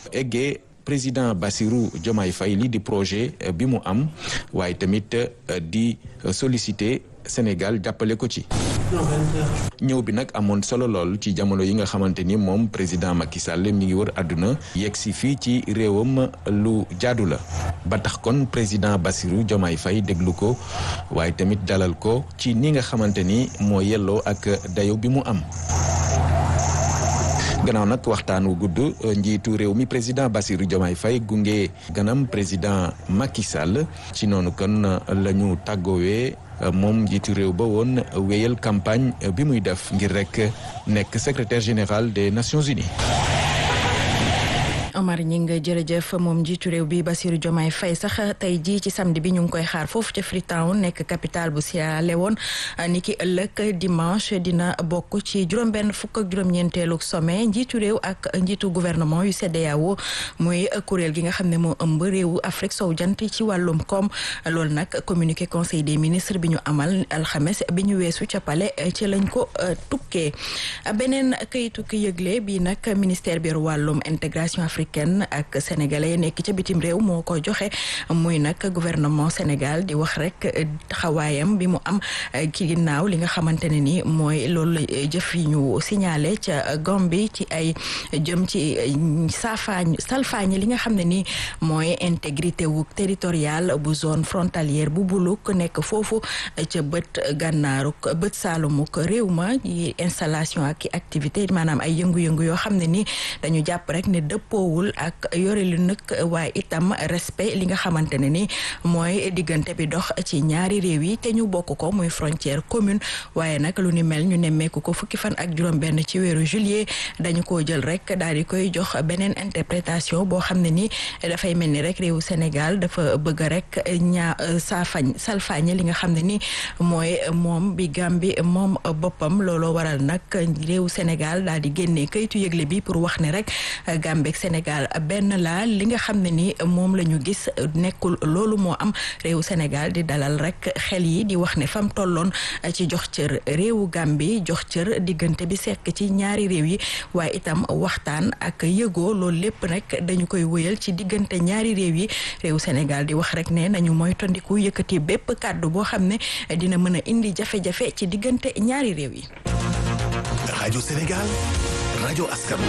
eggee président Bassirou Diomaye Faye li di projet bi mu am waaye tamit di solliciter Sénégal jàppale ko ci. ñëw bi nag amoon solo lool ci jamono yi nga xamante ni moom président Macky Sall mi ngi wër àdduna yegg si fii ci réewam lu jaadu la ba tax kon président Bassirou Diomaye Faye déglu ko waaye tamit dalal ko ci ni nga xamante ni moo yelloo ak dayo bi mu am. gannaaw nag waxtaan wu gudd njiitu réew mi président Bassirou Diomaye Faye gunge ganam président Macky Sall ci noonu kon la ñu tàggoowee moom njiitu réew ba woon wéyal campagne bi muy def ngir rek nekk secrétaire général des Nations Unies. Omar ñi nga jërëjëf moom njiitu réew bi Bassirou Diomaye Faye sax tey jii ci samedi bi ñu ngi koy xaar foofu ca Freetown nekk capitale bu Sierra Leone ni ki ëllëg dimanche dina bokk ci juróom-benn fukk ak juróom-ñeenteelu sommet njiitu réew ak njiitu gouvernement yu CEDEAO muy kuréel gi nga xam ne moo ëmb réewu Afrique sow jant ci wàllum koom loolu nag communiqué conseil des ministres bi ñu amal alxames bi ñu weesu ca palais ci lañ ko tukkee beneen kayitu ki yëgle bi nag ministère bi wàllum intégration africaine kenn ak sénégalais nekk ca bitim réew moo ko joxe muy nag gouvernement Sénégal di wax rek taxawaayam bi mu am ki ginnaaw li nga xamante ne ni mooy loolu jëf yi ñu signalé ca Gambie ci ay jëm ci saafaañ salfaañ li nga xam ne ni mooy intégrité wu territoriale bu zone frontalière bu buluk nekk foofu ca bët gànnaaruk bët saalumuk réew ma installation ak activité maanaam ay yëngu-yëngu yoo xam ne ni dañu jàpp rek ne dëppoo ak yore lu nag waaye itam respect li nga xamante ne ni mooy diggante bi dox ci ñaari réew yi te ñu bokk ko muy frontière commune waaye nag lu ni mel ñu nemmeeku ko fukki fan ak juróom-benn ci weeru juillet dañu ko jël rek daal di koy jox beneen interprétation boo xam ne ni dafay mel ni rek réewu Sénégal dafa bëgg rek ñaa saafañ salfaañe li nga xam ne ni mooy moom bi Gàmbi moom boppam looloo waral nag réewu Sénégal daal di génnee kayitu yëgle bi pour wax ne rek Gàmbi ak Sénégal benn la li nga xam ne ni moom la ñu gis nekkul loolu moo am réewu Sénégal di dalal rek xel yi di wax ne fam tolloon ci jox cër réewu Gambie jox cër diggante bi sekk ci ñaari réew yi waaye itam waxtaan ak yëgoo loolu lépp nag dañu koy wëyal ci diggante ñaari réew yi réewu Sénégal di wax rek ne nañu moytandiku yëkkati bépp kàddu boo xam ne dina mën a indi jafe-jafe ci diggante ñaari réew yi. rajo Sénégal rajo askan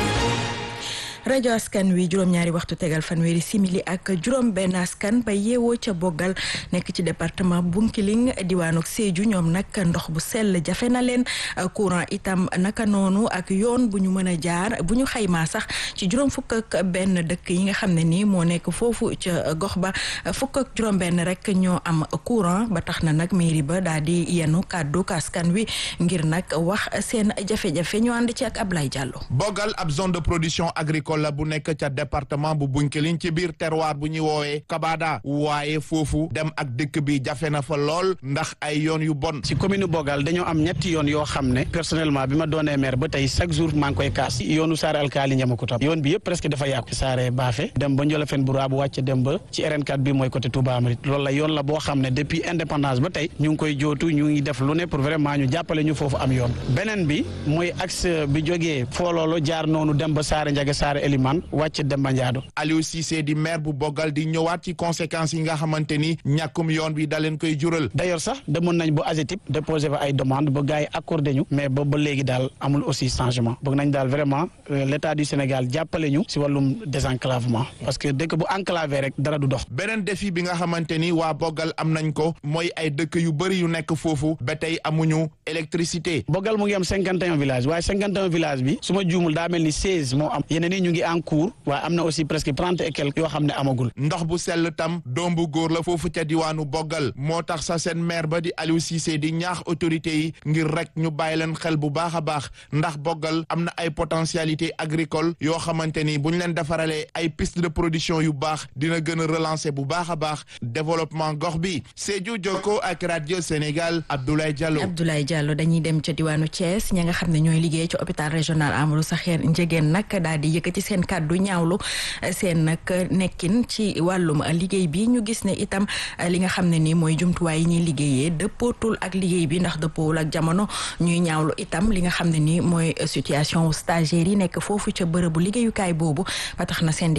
rajo askan wi juróom-ñaari waxtu tegal fanweeri simili ak juróom benn askan ba yeewoo ca boggal nekk ci département Bunkiling diwaanu Sédhiou ñoom nag ndox bu sell jafe na leen courant itam naka noonu ak yoon bu ñu mën a jaar bu ñu xaymaa sax ci juróom fukk ak benn dëkk yi nga xam ne nii moo nekk foofu ca gox ba fukk ak juróom benn rek ñoo am courant ba tax na nag mairie ba daal di yenu kàddu askan wi ngir nag wax seen jafe-jafe ñu ànd ci ak Ablaye Diallo. Bogal ab zone de production agricole la bu nekk ca département bu Bunkiling ci biir terroir bu ñuy woowee Kabada waaye foofu dem ak dëkk bi jafe na fa lool ndax ay yoon yu bon. ci commune Bogal dañoo am ñetti yoon yoo xam ne personnellement bi ma doonee maire ba tey chaque jour maa ngi koy kaas yoonu Saare Alkaali Ñamakuta yoon bi yëpp presque dafa yàqu Saare Baafe dem ba Njolofeen bu Raabu wàcc dem ba ci RN4 bi mooy côté Touba Amrit loolu la yoon la boo xam ne depuis indépendance ba tey ñu ngi koy jootu ñu ngi def lu ne pour vraiment ñu jàppale ñu foofu am yoon beneen bi mooy axe bi jógee fooloolo jaar noonu dem ba Saare Njaga Saare Eliman wàcc Demba Ndiado Aliou Cissé di maire bu Bogal di ñëwaat ci conséquences yi nga xamante ni ñàkkum yoon bi da leen koy jural. d'ailleurs sax demoon nañ ba AGETIP déposé fa ay demande ba gars yi accordé ñu mais ba ba léegi daal amul aussi changement bëgg nañ daal vraiment l'état du Sénégal jàppale ñu si wàllum désenclavement parce que dëkk bu enclavé rek dara du dox. beneen défi bi nga xamante ni waa Bogal am nañ ko mooy ay dëkk yu bëri yu nekk foofu ba tey amuñu électricité. Bogal mu ngi am cinquante et un villages waaye cinquante et un village bi su ma juumul daa mel ni seize moo am yeneen yi ñu ngi en cours waaye am na aussi presque trente et quelques yoo xam ne amagul. ndox bu sell tam doom bu góor la foofu ca diwaanu Bogal moo tax sa seen maire ba di Aliou Cissé di ñaax autorités yi ngir rek ñu bàyyi leen xel bu baax a baax ndax Bogal am na ay potentialité agricole yoo xamante ni bu ñu leen defaralee ay piste de production yu baax dina gën a relancer bu baax a baax développement gox bi Sédhiou Jokko ak radio Sénégal Abdoulaye Diallo. Abdoulaye Diallo dañuy dem ca diwaanu Thiès ña nga xam ne ñooy liggéey ci hôpital régional Amadou Sakhir Ndiéguène nag daal di yëkkati seen kàddu ñaawlu seen nag nekkin ci wàllum liggéey bi ñu gis ne itam li nga xam ne ni mooy jumtuwaay yi ñuy liggéeyee dëppootul ak liggéey bi ndax dëppoowul ak jamono ñuy ñaawlu itam li nga xam ne ni mooy situation stagiaires yi nekk foofu ca bërëbu liggéeyukaay boobu ba tax na seen